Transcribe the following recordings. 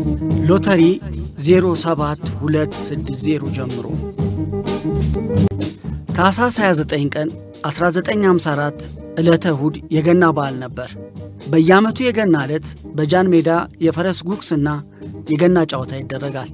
ሎተሪ 07260 ጀምሮ ታኅሳስ 29 ቀን 1954 ዕለተ እሁድ የገና በዓል ነበር። በየዓመቱ የገና ዕለት በጃን ሜዳ የፈረስ ጉግስና የገና ጨዋታ ይደረጋል።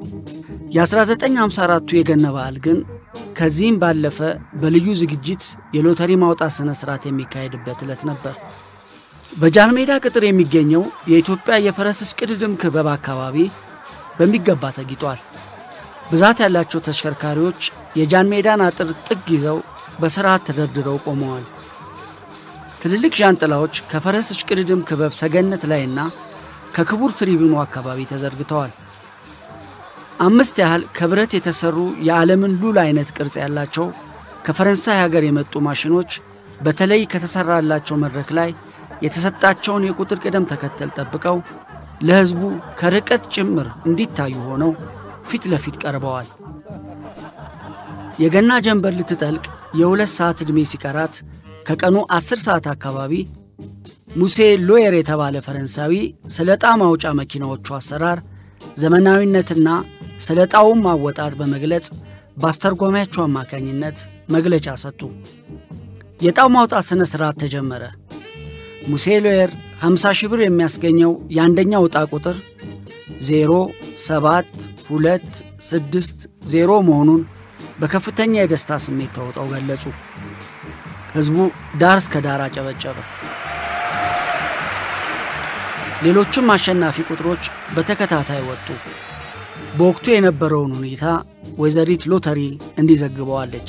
የ1954ቱ የገና በዓል ግን ከዚህም ባለፈ በልዩ ዝግጅት የሎተሪ ማውጣት ሥነ ሥርዓት የሚካሄድበት ዕለት ነበር። በጃን ሜዳ ቅጥር የሚገኘው የኢትዮጵያ የፈረስ እሽቅድድም ክበብ አካባቢ በሚገባ ተጊጧል። ብዛት ያላቸው ተሽከርካሪዎች የጃን ሜዳን አጥር ጥግ ይዘው በሥርዓት ተደርድረው ቆመዋል። ትልልቅ ዣንጥላዎች ከፈረስ እሽቅድድም ክበብ ሰገነት ላይና ከክቡር ትሪቡኑ አካባቢ ተዘርግተዋል። አምስት ያህል ከብረት የተሠሩ የዓለምን ሉል አይነት ቅርጽ ያላቸው ከፈረንሳይ ሀገር የመጡ ማሽኖች በተለይ ከተሠራላቸው መድረክ ላይ የተሰጣቸውን የቁጥር ቅደም ተከተል ጠብቀው ለሕዝቡ ከርቀት ጭምር እንዲታዩ ሆነው ፊት ለፊት ቀርበዋል። የገና ጀንበር ልትጠልቅ የሁለት ሰዓት ዕድሜ ሲቀራት ከቀኑ ዐሥር ሰዓት አካባቢ ሙሴ ሎየር የተባለ ፈረንሳዊ ስለ ዕጣ ማውጫ መኪናዎቹ አሰራር ዘመናዊነትና ስለ ዕጣውም አወጣጥ በመግለጽ በአስተርጓሚያቸው አማካኝነት መግለጫ ሰጡ። የዕጣው ማውጣት ሥነ ሥርዓት ተጀመረ። ሙሴ ሎየር 50 ሺህ ብር የሚያስገኘው የአንደኛው ዕጣ ቁጥር 0 7 2 6 0 መሆኑን በከፍተኛ የደስታ ስሜት ተውጠው ገለጹ። ሕዝቡ ዳር እስከ ዳር አጨበጨበ። ሌሎችም አሸናፊ ቁጥሮች በተከታታይ ወጡ። በወቅቱ የነበረውን ሁኔታ ወይዘሪት ሎተሪ እንዲዘግበዋለች።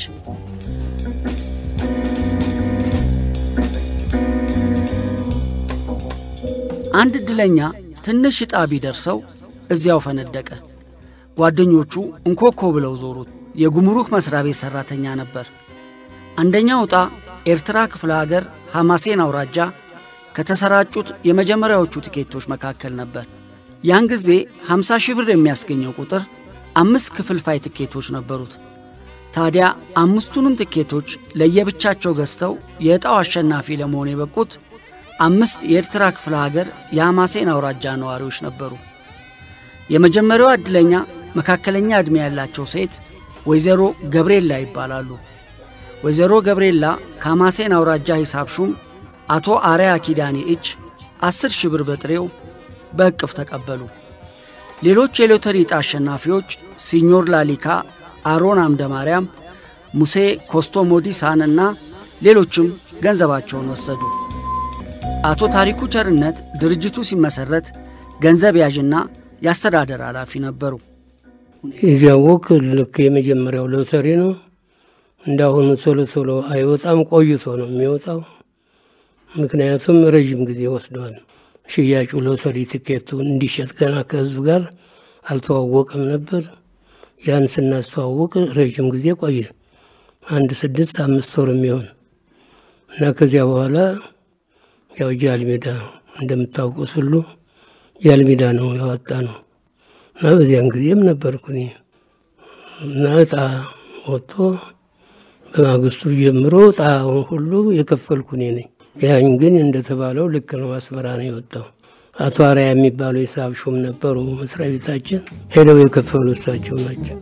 አንድ ዕድለኛ ትንሽ ዕጣ ቢደርሰው እዚያው ፈነደቀ። ጓደኞቹ እንኮኮ ብለው ዞሩት። የጉምሩክ መሥሪያ ቤት ሠራተኛ ነበር። አንደኛው ዕጣ ኤርትራ ክፍለ አገር ሐማሴን አውራጃ ከተሰራጩት የመጀመሪያዎቹ ቲኬቶች መካከል ነበር። ያን ጊዜ 50 ሺህ ብር የሚያስገኘው ቁጥር አምስት ክፍልፋይ ትኬቶች ነበሩት። ታዲያ አምስቱንም ትኬቶች ለየብቻቸው ገዝተው የዕጣው አሸናፊ ለመሆን የበቁት አምስት የኤርትራ ክፍለ ሀገር የሐማሴን አውራጃ ነዋሪዎች ነበሩ። የመጀመሪያዋ ዕድለኛ መካከለኛ ዕድሜ ያላቸው ሴት ወይዘሮ ገብርኤላ ይባላሉ። ወይዘሮ ገብርኤላ ከሐማሴን አውራጃ ሂሳብ ሹም አቶ አርያ ኪዳኔ እጅ አስር ሺህ ብር በጥሬው በእቅፍ ተቀበሉ። ሌሎች የሎተሪ ዕጣ አሸናፊዎች ሲኞር ላሊካ፣ አሮን አምደ ማርያም፣ ሙሴ ኮስቶሞዲሳን እና ሌሎችም ገንዘባቸውን ወሰዱ። አቶ ታሪኩ ቸርነት ድርጅቱ ሲመሠረት ገንዘብ ያዥና የአስተዳደር ኃላፊ ነበሩ። የዚያ ወቅ ልክ የመጀመሪያው ሎተሪ ነው። እንዳሁኑ ቶሎ ቶሎ አይወጣም፣ ቆይቶ ነው የሚወጣው። ምክንያቱም ረዥም ጊዜ ወስዷል። ሽያጩ ሎተሪ ትኬቱ እንዲሸጥ ገና ከህዝብ ጋር አልተዋወቀም ነበር። ያን ስናስተዋወቅ ረዥም ጊዜ ቆየ፣ አንድ ስድስት አምስት ወር የሚሆን እና ከዚያ በኋላ ያው ጃልሜዳ እንደምታውቁት ሁሉ ጃልሜዳ ነው ያወጣ ነው እና በዚያን ጊዜም ነበርኩ እኔ እና እጣ ወጥቶ በማግስቱ ጀምሮ እጣውን ሁሉ የከፈልኩ እኔ ነኝ። ያን ግን እንደተባለው ልክ ነው፣ አስመራ ነው የወጣው። አቶ አርያ የሚባሉ የሂሳብ ሹም ነበሩ መስሪያ ቤታችን፣ ሄደው የከፈሉ እሳቸው ናቸው።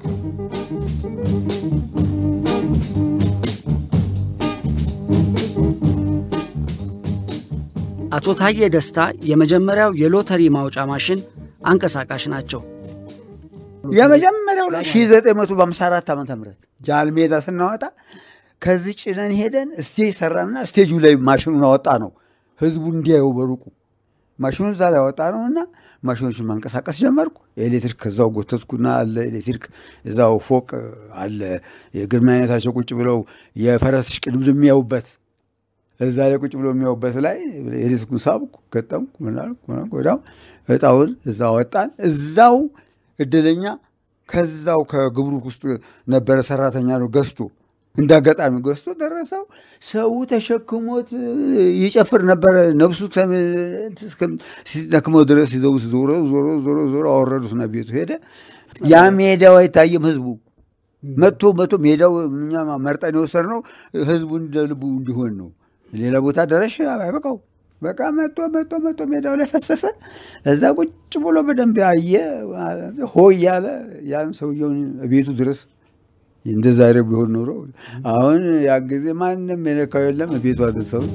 አቶ ታዬ ደስታ የመጀመሪያው የሎተሪ ማውጫ ማሽን አንቀሳቃሽ ናቸው። የመጀመሪያው ላይ 1954 ዓ ም ጃልሜዳ ስናወጣ ከዚህ ጭነን ሄደን ስቴጅ ሰራና ስቴጁ ላይ ማሽኑን አወጣ ነው ህዝቡ እንዲያየው በሩቁ ማሽኑን እዛ ላይ አወጣ ነው እና ማሽኖችን ማንቀሳቀስ ጀመርኩ። ኤሌክትሪክ ከዛው ጎተትኩና አለ ኤሌክትሪክ እዛው ፎቅ አለ የግርማ አይነታቸው ቁጭ ብለው የፈረስ ሽቅድምድም የሚያዩበት እዛ ላይ ቁጭ ብሎ የሚያዩበት ላይ ኤሌክትሪኩን ሳብኩ፣ ገጠምኩ፣ ምናልኩ ወዲያው እጣውን እዛ ወጣን። እዛው እድለኛ ከዛው ከግብሩክ ውስጥ ነበረ ሰራተኛ ነው ገዝቶ እንደ አጋጣሚ ገዝቶ ደረሰው። ሰው ተሸክሞት ይጨፍር ነበረ። ነብሱ ሲደክመው ድረስ ይዘው ዞሮ ዞሮ ዞሮ ዞሮ አወረዱትና ቤቱ ሄደ። ያ ሜዳው አይታይም። ህዝቡ መጥቶ መጥቶ ሜዳው እኛ መርጠን የወሰድነው ህዝቡ እንደ ልቡ እንዲሆን ነው። ሌላ ቦታ ደረሽ አይበቃው በቃ መቶ መቶ መቶ ሜዳው ላይ ፈሰሰ። እዛ ቁጭ ብሎ በደንብ ያየ ሆ እያለ ያን ሰውየውን ቤቱ ድረስ እንደ ዛሬው ቢሆን ኖሮ አሁን ያ ጊዜ ማንም የነካው የለም። ቤቱ አድርሰውት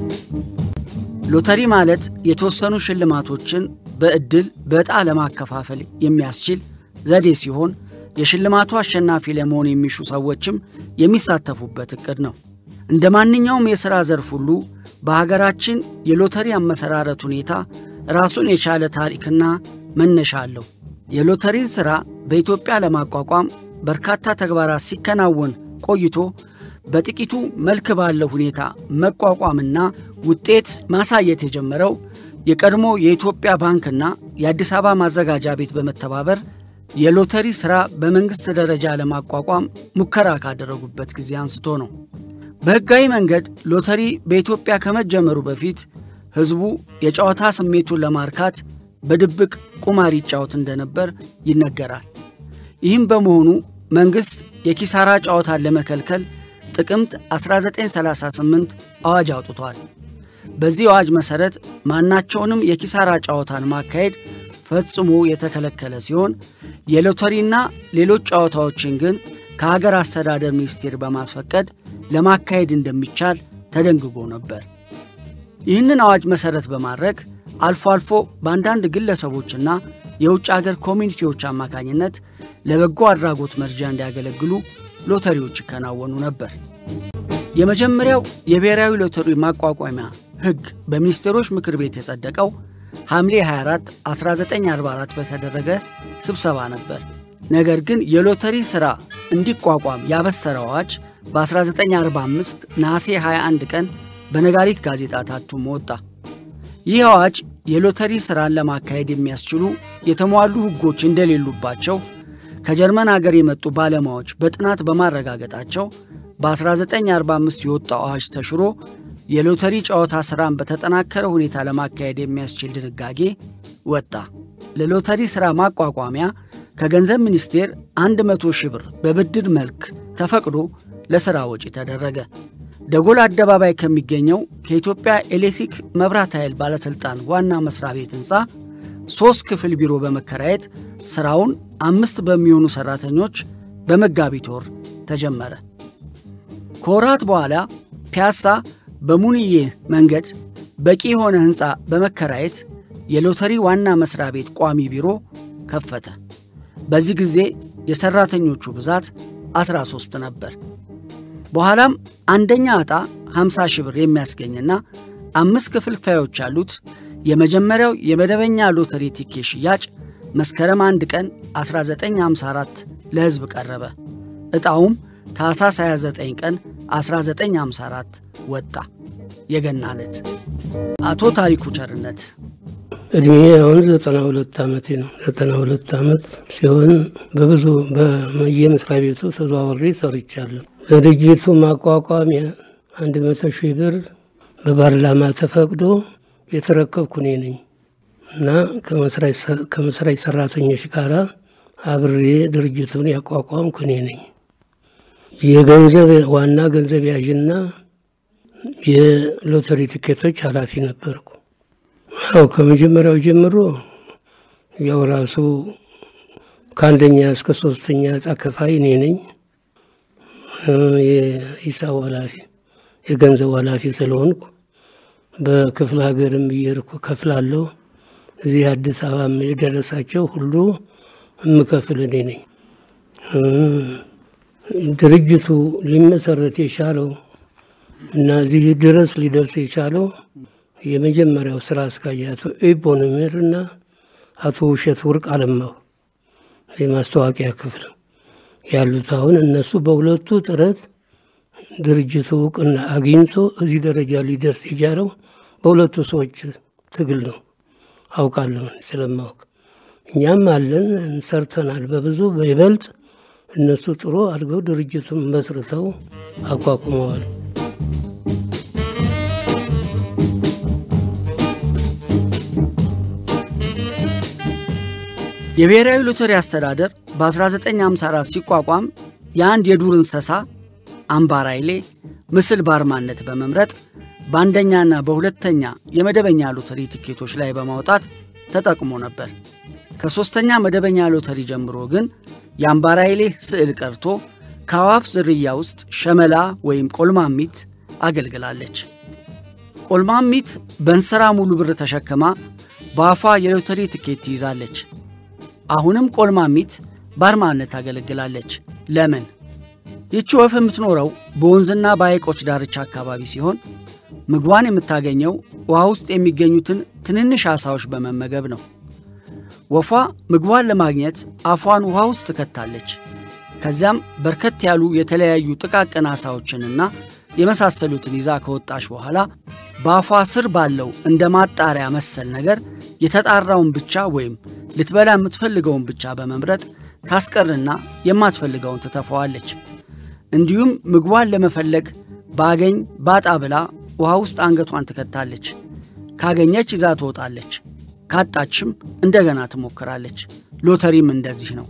ሎተሪ ማለት የተወሰኑ ሽልማቶችን በዕድል በዕጣ ለማከፋፈል የሚያስችል ዘዴ ሲሆን የሽልማቱ አሸናፊ ለመሆን የሚሹ ሰዎችም የሚሳተፉበት ዕቅድ ነው። እንደ ማንኛውም የሥራ ዘርፍ ሁሉ በሀገራችን የሎተሪ አመሰራረት ሁኔታ ራሱን የቻለ ታሪክና መነሻ አለው። የሎተሪን ሥራ በኢትዮጵያ ለማቋቋም በርካታ ተግባራት ሲከናወን ቆይቶ በጥቂቱ መልክ ባለው ሁኔታ መቋቋምና ውጤት ማሳየት የጀመረው የቀድሞ የኢትዮጵያ ባንክና የአዲስ አበባ ማዘጋጃ ቤት በመተባበር የሎተሪ ሥራ በመንግሥት ደረጃ ለማቋቋም ሙከራ ካደረጉበት ጊዜ አንስቶ ነው። በሕጋዊ መንገድ ሎተሪ በኢትዮጵያ ከመጀመሩ በፊት ሕዝቡ የጨዋታ ስሜቱን ለማርካት በድብቅ ቁማር ይጫወት እንደነበር ይነገራል። ይህም በመሆኑ መንግሥት የኪሳራ ጨዋታን ለመከልከል ጥቅምት 1938 አዋጅ አውጥቷል። በዚህ አዋጅ መሠረት ማናቸውንም የኪሳራ ጨዋታን ማካሄድ ፈጽሞ የተከለከለ ሲሆን የሎተሪና ሌሎች ጨዋታዎችን ግን ከሀገር አስተዳደር ሚኒስቴር በማስፈቀድ ለማካሄድ እንደሚቻል ተደንግጎ ነበር። ይህንን አዋጅ መሠረት በማድረግ አልፎ አልፎ በአንዳንድ ግለሰቦችና የውጭ አገር ኮሚኒቲዎች አማካኝነት ለበጎ አድራጎት መርጃ እንዲያገለግሉ ሎተሪዎች ይከናወኑ ነበር። የመጀመሪያው የብሔራዊ ሎተሪ ማቋቋሚያ ሕግ በሚኒስቴሮች ምክር ቤት የጸደቀው ሐምሌ 24 1944 በተደረገ ስብሰባ ነበር። ነገር ግን የሎተሪ ሥራ እንዲቋቋም ያበሰረው አዋጅ በ1945 ነሐሴ 21 ቀን በነጋሪት ጋዜጣ ታትሞ ወጣ። ይህ አዋጅ የሎተሪ ሥራን ለማካሄድ የሚያስችሉ የተሟሉ ሕጎች እንደሌሉባቸው ከጀርመን አገር የመጡ ባለሙያዎች በጥናት በማረጋገጣቸው በ1945 የወጣው አዋጅ ተሽሮ የሎተሪ ጨዋታ ሥራን በተጠናከረ ሁኔታ ለማካሄድ የሚያስችል ድንጋጌ ወጣ። ለሎተሪ ሥራ ማቋቋሚያ ከገንዘብ ሚኒስቴር 100 ሺህ ብር በብድር መልክ ተፈቅዶ ለሥራ ወጪ ተደረገ። ደጎል አደባባይ ከሚገኘው ከኢትዮጵያ ኤሌክትሪክ መብራት ኃይል ባለሥልጣን ዋና መሥሪያ ቤት ሕንፃ ሦስት ክፍል ቢሮ በመከራየት ሥራውን አምስት በሚሆኑ ሠራተኞች በመጋቢት ወር ተጀመረ። ከወራት በኋላ ፒያሳ በሙንዬ መንገድ በቂ የሆነ ሕንፃ በመከራየት የሎተሪ ዋና መሥሪያ ቤት ቋሚ ቢሮ ከፈተ። በዚህ ጊዜ የሠራተኞቹ ብዛት 13 ነበር። በኋላም አንደኛ ዕጣ 50 ሺህ ብር የሚያስገኝና አምስት ክፍልፋዮች ያሉት የመጀመሪያው የመደበኛ ሎተሪ ቲኬት ሽያጭ መስከረም 1 ቀን 1954 ለሕዝብ ቀረበ። ዕጣውም ታኅሳስ 29 ቀን 1954 ወጣ። የገና ዕለት። አቶ ታሪኩ ቸርነት እድሜ አሁን ዘጠና ሁለት ዓመቴ ነው። ዘጠና ሁለት ዓመት ሲሆን በብዙ በየመስሪያ ቤቱ ተዘዋውሬ ሰርቻለሁ። ለድርጅቱ ማቋቋሚያ አንድ መቶ ሺህ ብር በፓርላማ ተፈቅዶ የተረከብኩ እኔ ነኝ እና ከመስራች ሰራተኞች ጋር አብሬ ድርጅቱን ያቋቋምኩ እኔ ነኝ። የገንዘብ ዋና ገንዘብ ያዥና የሎተሪ ትኬቶች ኃላፊ ነበርኩ። ያው ከመጀመሪያው ጀምሮ ያው ራሱ ከአንደኛ እስከ ሶስተኛ ዕጣ ከፋይ እኔ ነኝ። የሂሳብ ኃላፊ የገንዘብ ኃላፊ ስለሆንኩ በክፍለ ሀገርም እየሄድኩ ከፍላለሁ። እዚህ አዲስ አበባ የደረሳቸው ሁሉ የምከፍል እኔ ነኝ። ድርጅቱ ሊመሰረት የቻለው እና እዚህ ድረስ ሊደርስ የቻለው የመጀመሪያው ስራ አስኪያጅ አቶ ኢቦኖሜር እና አቶ ውሸት ወርቅ አለማው የማስታወቂያ ክፍል ያሉት አሁን እነሱ በሁለቱ ጥረት ድርጅቱ እውቅና አግኝቶ እዚህ ደረጃ ሊደርስ የቻለው በሁለቱ ሰዎች ትግል ነው። አውቃለሁ ስለማወቅ እኛም አለን ሰርተናል። በብዙ በይበልጥ እነሱ ጥሩ አድርገው ድርጅቱን መስርተው አቋቁመዋል። የብሔራዊ ሎተሪ አስተዳደር በ1954 ሲቋቋም የአንድ የዱር እንስሳ አምባራይሌ ምስል በአርማነት በመምረጥ በአንደኛና በሁለተኛ የመደበኛ ሎተሪ ትኬቶች ላይ በማውጣት ተጠቅሞ ነበር። ከሦስተኛ መደበኛ ሎተሪ ጀምሮ ግን የአምባራይሌ ስዕል ቀርቶ ከአዋፍ ዝርያ ውስጥ ሸመላ ወይም ቆልማሚት አገልግላለች። ቆልማሚት በእንስራ ሙሉ ብር ተሸክማ በአፏ የሎተሪ ትኬት ትይዛለች። አሁንም ቆልማሚት በአርማነት ታገለግላለች። ለምን? ይቺ ወፍ የምትኖረው በወንዝና በሐይቆች ዳርቻ አካባቢ ሲሆን ምግቧን የምታገኘው ውሃ ውስጥ የሚገኙትን ትንንሽ ዓሣዎች በመመገብ ነው። ወፏ ምግቧን ለማግኘት አፏን ውሃ ውስጥ ትከታለች። ከዚያም በርከት ያሉ የተለያዩ ጥቃቅን ዓሣዎችንና የመሳሰሉትን ይዛ ከወጣች በኋላ በአፏ ስር ባለው እንደ ማጣሪያ መሰል ነገር የተጣራውን ብቻ ወይም ልትበላ የምትፈልገውን ብቻ በመምረጥ ታስቀርና የማትፈልገውን ትተፈዋለች። እንዲሁም ምግቧን ለመፈለግ ባገኝ ባጣ ብላ ውሃ ውስጥ አንገቷን ትከታለች። ካገኘች ይዛ ትወጣለች፣ ካጣችም እንደገና ትሞክራለች። ሎተሪም እንደዚህ ነው።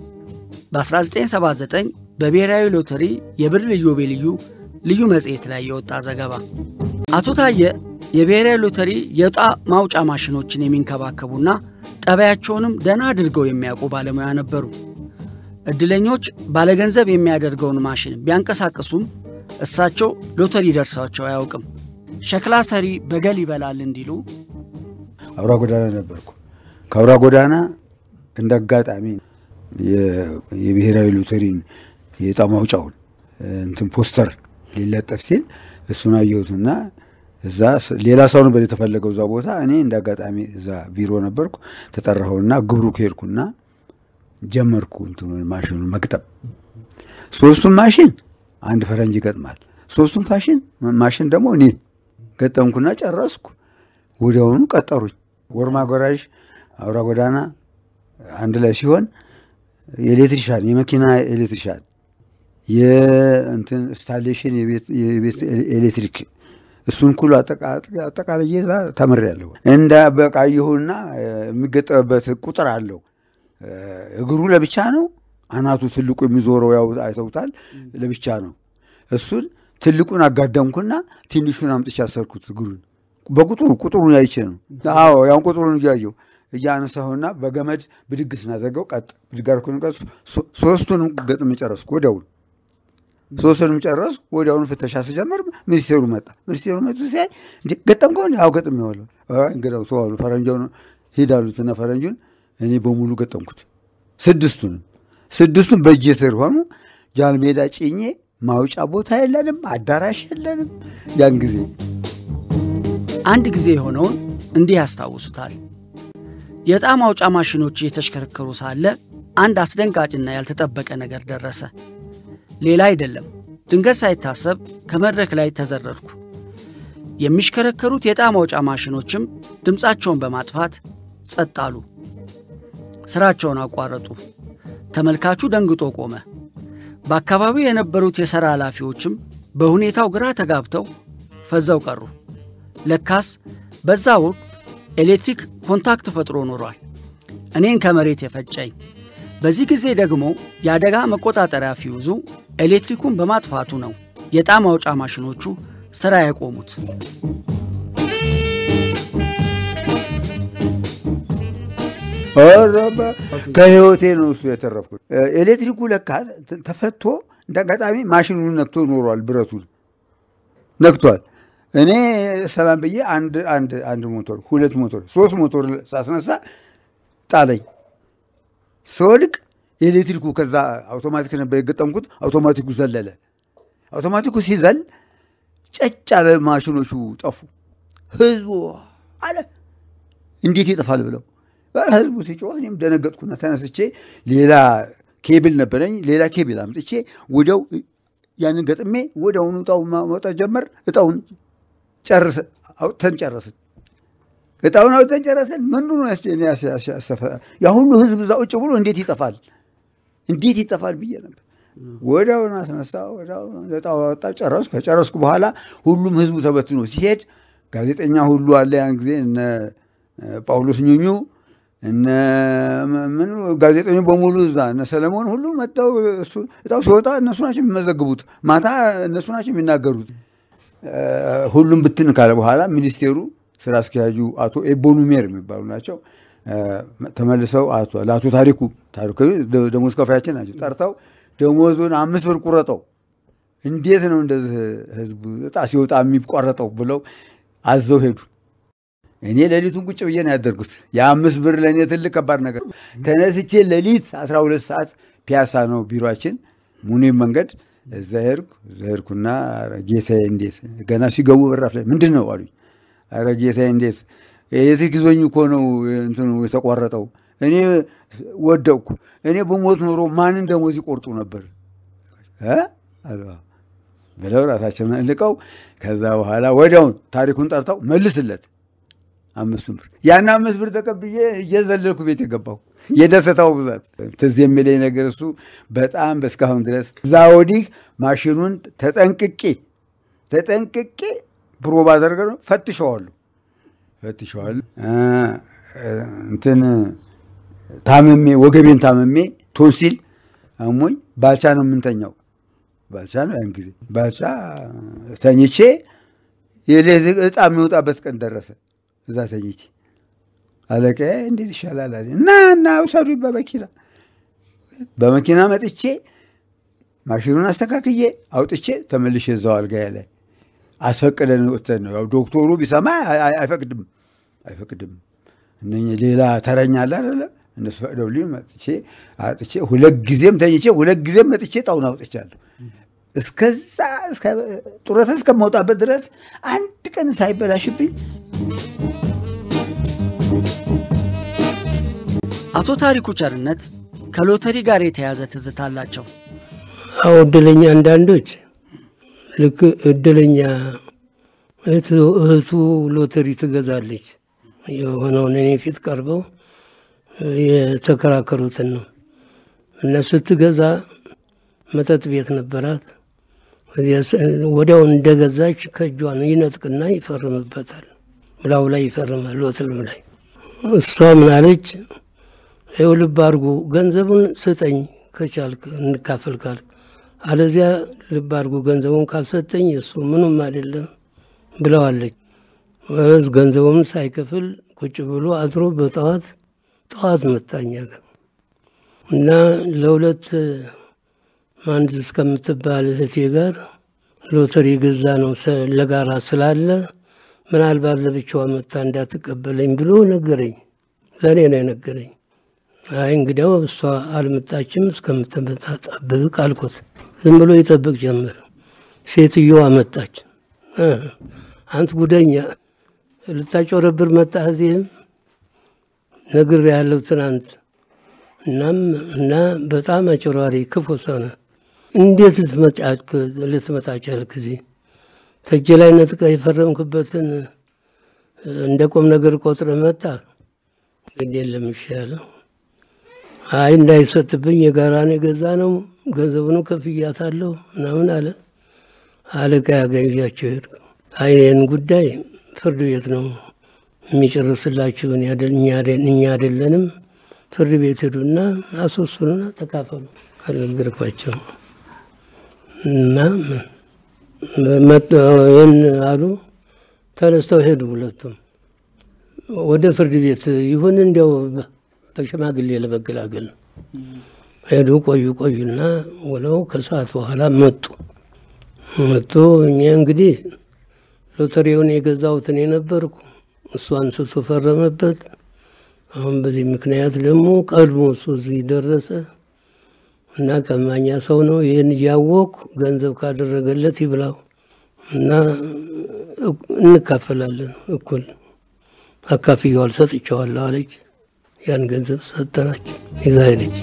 በ1979 በብሔራዊ ሎተሪ የብር ኢዮቤልዩ ልዩ መጽሔት ላይ የወጣ ዘገባ አቶ ታየ የብሔራዊ ሎተሪ የዕጣ ማውጫ ማሽኖችን የሚንከባከቡና ጠባያቸውንም ደህና አድርገው የሚያውቁ ባለሙያ ነበሩ። ዕድለኞች ባለገንዘብ የሚያደርገውን ማሽን ቢያንቀሳቅሱም እሳቸው ሎተሪ ደርሳቸው አያውቅም። ሸክላ ሰሪ በገል ይበላል እንዲሉ አውራ ጎዳና ነበርኩ። ከአውራ ጎዳና እንደ አጋጣሚ የብሔራዊ ሎተሪን የዕጣ ማውጫውን እንትን ፖስተር ሊለጠፍ ሲል እሱን አየሁትና እዛ ሌላ ሰው ነበር የተፈለገው እዛ ቦታ። እኔ እንደ አጋጣሚ እዛ ቢሮ ነበርኩ። ተጠራሁና ግብሩ ከሄድኩና ጀመርኩ እንትኑን ማሽኑን መግጠም። ሶስቱን ማሽን አንድ ፈረንጅ ይገጥማል። ሶስቱን ፋሽን ማሽን ደግሞ እኔ ገጠምኩና ጨረስኩ። ወዲያውኑ ቀጠሩኝ። ወርማ ጎራዥ አውራ ጎዳና አንድ ላይ ሲሆን የኤሌክትሪሻን የመኪና ኤሌክትሪሻን የእንትን ኢንስታሌሽን የቤት ኤሌክትሪክ እሱን ኩሉ አጠቃላይ እዛ ተምሬያለሁ። እንደ በቃ ይሁና የሚገጠምበት ቁጥር አለው። እግሩ ለብቻ ነው። አናቱ ትልቁ የሚዞረው ያው አይተውታል፣ ለብቻ ነው። እሱን ትልቁን አጋደምኩና ትንሹን አምጥቼ አሰርኩት እግሩን በቁጥሩ ቁጥሩን ያይቼ ነው። አዎ ያን ቁጥሩን እያየሁ እያነሳሁና በገመድ ብድግ ስናዘገው ቀጥ ብድግ አልኩኝ። ቀጥ ሶስቱንም ገጥም ጨረስኩ ወዲያውኑ ሶስቱንም ጨረስኩ። ወዲያውኑ ፍተሻ ስጀምር ሚኒስቴሩ መጣ። ሚኒስቴሩ መጡ ሲያይ ገጠምከው? አዎ ገጥም ይዋሉ እንግዲያው ሰው አሉ ፈረንጃውን ሂድ አሉትና ፈረንጁን እኔ በሙሉ ገጠምኩት። ስድስቱንም ስድስቱን በእጄ ስር ሆኑ። ጃልሜዳ ጭኜ ማውጫ ቦታ የለንም፣ አዳራሽ የለንም። ያን ጊዜ አንድ ጊዜ የሆነውን እንዲህ ያስታውሱታል። የዕጣ ማውጫ ማሽኖች እየተሽከረከሩ ሳለ አንድ አስደንጋጭና ያልተጠበቀ ነገር ደረሰ። ሌላ አይደለም፣ ድንገት ሳይታሰብ ከመድረክ ላይ ተዘረርኩ። የሚሽከረከሩት የዕጣ ማውጫ ማሽኖችም ድምፃቸውን በማጥፋት ጸጥ አሉ። ሥራቸውን አቋረጡ። ተመልካቹ ደንግጦ ቆመ። በአካባቢው የነበሩት የሥራ ኃላፊዎችም በሁኔታው ግራ ተጋብተው ፈዘው ቀሩ። ለካስ በዛ ወቅት ኤሌክትሪክ ኮንታክት ፈጥሮ ኖሯል። እኔን ከመሬት የፈጨኝ። በዚህ ጊዜ ደግሞ የአደጋ መቆጣጠሪያ ፊውዙ ኤሌክትሪኩን በማጥፋቱ ነው የዕጣ ማውጫ ማሽኖቹ ሥራ ያቆሙት። ከህይወቴ ነው እሱ የተረፍኩት። ኤሌክትሪኩ ለካ ተፈቶ እንደ አጋጣሚ ማሽኑን ነክቶ ኖሯል። ብረቱን ነክቷል። እኔ ሰላም ብዬ አንድ አንድ አንድ ሞቶር ሁለት ሞቶር ሶስት ሞቶር ሳስነሳ ጣለኝ። ስወድቅ ኤሌክትሪኩ ከዛ አውቶማቲክ ነበር የገጠምኩት። አውቶማቲኩ ዘለለ። አውቶማቲኩ ሲዘል ጨጭ አለ። ማሽኖቹ ጠፉ። ህዝቡ አለ እንዴት ይጠፋል ብለው ህዝቡ ሲጮህ እኔም ደነገጥኩና ተነስቼ ሌላ ኬብል ነበረኝ። ሌላ ኬብል አምጥቼ ወዲያው ያንን ገጥሜ ወዲያውኑ እጣውን ማውጣት ጀመር። እጣውን ጨርስ አውጥተን ጨረስን። እጣውን አውጥተን ጨረስን። ምንዱ ነው ያሰፈ ያ ሁሉ ህዝብ እዛ ቁጭ ብሎ እንዴት ይጠፋል እንዴት ይጠፋል ብዬ ነበር። ወዲያውን አስነሳ። እጣው አወጣ፣ ጨረስኩ። ከጨረስኩ በኋላ ሁሉም ህዝቡ ተበትኖ ሲሄድ ጋዜጠኛ ሁሉ አለ። ያን ጊዜ እነ ጳውሎስ ኙኙ እነ ምን ጋዜጠኞች በሙሉ እዛ እነ ሰለሞን ሁሉ መጥተው እሱ እጣው ሲወጣ እነሱ ናቸው የሚመዘግቡት። ማታ እነሱ ናቸው የሚናገሩት። ሁሉም ብትን ካለ በኋላ ሚኒስቴሩ ስራ አስኪያጁ አቶ ኤቦኑሜር የሚባሉ ናቸው። ተመልሰው ለአቶ ታሪኩ ታሪኩ ደሞዝ ከፋያችን ናቸው። ጠርተው ደሞዙን አምስት ብር ቁረጠው፣ እንዴት ነው እንደዚህ ህዝብ እጣ ሲወጣ የሚቆረጠው ብለው አዘው ሄዱ። እኔ ሌሊቱን ቁጭ ብዬ ነው ያደርጉት። የአምስት ብር ለእኔ ትልቅ ከባድ ነገር። ተነስቼ ሌሊት 12 ሰዓት ፒያሳ ነው ቢሮችን ሙኒም መንገድ እዛ ሄድኩ። እዛ ሄድኩና ጌታዬ እንዴት ገና ሲገቡ በራፍ ላይ ምንድን ነው አሉኝ። ኧረ ጌታዬ እንዴት ኤሌክትሪክ ይዞኝ እኮ ነው እንትኑ የተቋረጠው። እኔ ወደቅኩ። እኔ በሞት ኖሮ ማንን ደሞዝ ይቆርጡ ነበር ብለው ራሳቸውን እልቀው ከዛ በኋላ ወዲያውን ታሪኩን ጠርተው መልስለት አምስቱን ብር ያን አምስት ብር ተቀብዬ እየዘለልኩ ቤት የገባው የደስታው ብዛት ትዝ የሚለኝ ነገር እሱ በጣም በእስካሁን ድረስ እዛ ወዲህ ማሽኑን ተጠንቅቄ ተጠንቅቄ ፕሮብ አደርገ ነው ፈትሸዋሉ ፈትሸዋሉ እንትን ታመሜ ወገቤን ታመሜ ቶንሲል አሞኝ ባልቻ ነው የምንተኛው ባልቻ ነው ያን ጊዜ ባልቻ ተኝቼ የሌት እጣ የሚወጣበት ቀን ደረሰ እዛ ተኝቼ አለቃዬ እንዴት ይሻላል አለ እና እና ውሰዱኝ በመኪና በመኪና መጥቼ ማሽኑን አስተካክዬ አውጥቼ ተመልሼ እዛው አልጋዬ ላይ አስፈቅደን ወጥተን ነው ያው ዶክተሩ ቢሰማ አይፈቅድም አይፈቅድም እነ ሌላ ተረኛ አለ አይደለ እነሱ ፈቅደውልኝ መጥቼ አጥቼ ሁለት ጊዜም ተኝቼ ሁለት ጊዜም መጥቼ ጣውን አውጥቻለሁ እስከዛ ጡረታ እስከማውጣበት ድረስ አንድ ቀን ሳይበላሽብኝ አቶ ታሪኩ ቸርነት ከሎተሪ ጋር የተያዘ ትዝታ አላቸው። አዎ እድለኛ አንዳንዶች ልክ እድለኛ እህቱ ሎተሪ ትገዛለች የሆነውን እኔ ፊት ቀርበው የተከራከሩትን ነው እና ስትገዛ መጠጥ ቤት ነበራት። ወዲያው እንደገዛች ከእጇን ይነጥቅና ይፈርምበታል። ብላው ላይ ይፈርማል ሎተሪው ላይ። እሷ ምናለች ይኸው ልብ አድርጎ ገንዘቡን ስጠኝ ከቻልክ እንካፈል ካልክ፣ አለዚያ ልብ አድርጎ ገንዘቡን ካልሰጠኝ እሱ ምንም አይደለም ብለዋለች። ገንዘቡን ሳይከፍል ቁጭ ብሎ አድሮ በጠዋት ጠዋት መጣኛ ጋር እና ለሁለት አንድ እስከምትባል እህቴ ጋር ሎተሪ ገዛ ነው ለጋራ ስላለ ምናልባት ለብቻዋ መታ እንዳትቀበለኝ ብሎ ነገረኝ። ለእኔ ነው የነገረኝ። አይ እንግዲያው እሷ አልመጣችም እስከምትመጣ ጠብቅ አልኩት። ዝም ብሎ ይጠብቅ ጀመር። ሴትዮዋ መጣች። አንት ጉደኛ ልታጮረብር መጣ እዚህም ነግር ያለው ትናንት እናም እና በጣም አጭሯሪ ክፉ ሰው ነህ። እንዴት ልትመጣ ቻልክ? እዚህ ተጅ ላይ ነጥቀ የፈረምክበትን እንደ ቁም ነገር ቆጥረ መጣ። እንግዲህ የለም ይሻለው። አይ እንዳይሰጥብኝ የጋራን የገዛ ነው ገንዘቡን ከፍያታለሁ ምናምን አለ። አለቃ ያገዣቸው ሄድኩ። አይ ይህን ጉዳይ ፍርድ ቤት ነው የሚጨርስላችሁ፣ እኛ አይደለንም። ፍርድ ቤት ሄዱና አስወስኑና ተካፈሉ አልነገርኳቸው እና ይህን አሉ። ተነስተው ሄዱ ሁለቱም ወደ ፍርድ ቤት ይሁን እንዲያው በሽማግሌ ለመገላገል ነው። ሄዱ ቆዩ ቆዩና ውለው ከሰዓት በኋላ መጡ መጡ። እኛ እንግዲህ ሎተሪውን የገዛሁት እኔ ነበርኩ። እሱ አንስቶ ፈረመበት። አሁን በዚህ ምክንያት ደግሞ ቀድሞ እሱ እዚህ ደረሰ እና ቀማኛ ሰው ነው። ይህን እያወቅኩ ገንዘብ ካደረገለት ይብላው እና እንካፈላለን እኩል አካፍየዋል፣ ሰጥቼዋለሁ አለች። ያን ገንዘብ ሰጠናቸው፣ ይዛ ሄደች።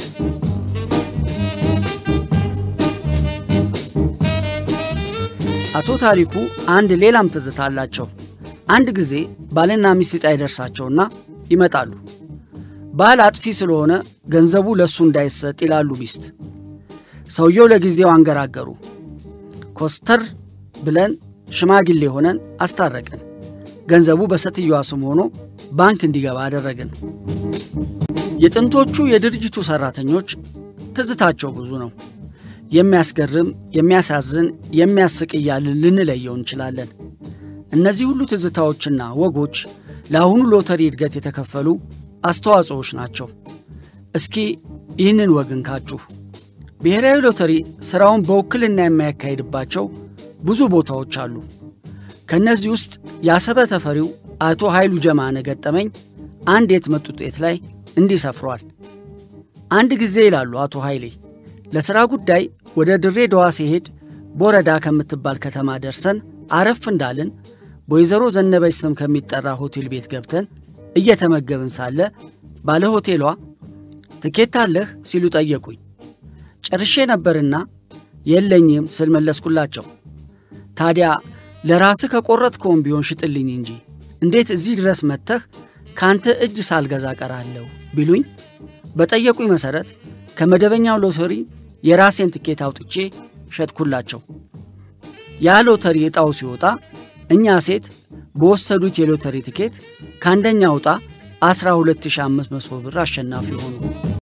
አቶ ታሪኩ አንድ ሌላም ትዝታ አላቸው። አንድ ጊዜ ባልና ሚስት ዕጣ ይደርሳቸውና ይመጣሉ። ባል አጥፊ ስለሆነ ገንዘቡ ለእሱ እንዳይሰጥ ይላሉ ሚስት። ሰውየው ለጊዜው አንገራገሩ። ኮስተር ብለን ሽማግሌ ሆነን አስታረቅን። ገንዘቡ በሴትየዋ ስም ሆኖ ባንክ እንዲገባ አደረግን። የጥንቶቹ የድርጅቱ ሠራተኞች ትዝታቸው ብዙ ነው። የሚያስገርም፣ የሚያሳዝን፣ የሚያስቅ እያልን ልንለየው እንችላለን። እነዚህ ሁሉ ትዝታዎችና ወጎች ለአሁኑ ሎተሪ እድገት የተከፈሉ አስተዋጽኦዎች ናቸው። እስኪ ይህንን ወግ እንካችሁ። ብሔራዊ ሎተሪ ሥራውን በውክልና የሚያካሂድባቸው ብዙ ቦታዎች አሉ። ከእነዚህ ውስጥ የአሰበ ተፈሪው አቶ ኃይሉ ጀማነ ገጠመኝ አንድ የህትመት ውጤት ላይ እንዲህ ሰፍሯል። አንድ ጊዜ ይላሉ አቶ ኃይሌ ለሥራ ጉዳይ ወደ ድሬዳዋ ሲሄድ ቦረዳ ከምትባል ከተማ ደርሰን አረፍ እንዳልን በወይዘሮ ዘነበች ስም ከሚጠራ ሆቴል ቤት ገብተን እየተመገብን ሳለ ባለ ሆቴሏ ትኬት አለህ ሲሉ ጠየቁኝ። ጨርሼ ነበርና የለኝም ስል መለስኩላቸው። ታዲያ ለራስህ ከቆረጥከውም ቢሆን ሽጥልኝ እንጂ እንዴት እዚህ ድረስ መጥተህ ከአንተ እጅ ሳልገዛ ቀራለሁ ቢሉኝ በጠየቁኝ መሠረት ከመደበኛው ሎተሪ የራሴን ትኬት አውጥቼ ሸጥኩላቸው። ያ ሎተሪ ዕጣው ሲወጣ እኛ ሴት በወሰዱት የሎተሪ ትኬት ከአንደኛ ዕጣ 12500 ብር አሸናፊ ሆኑ።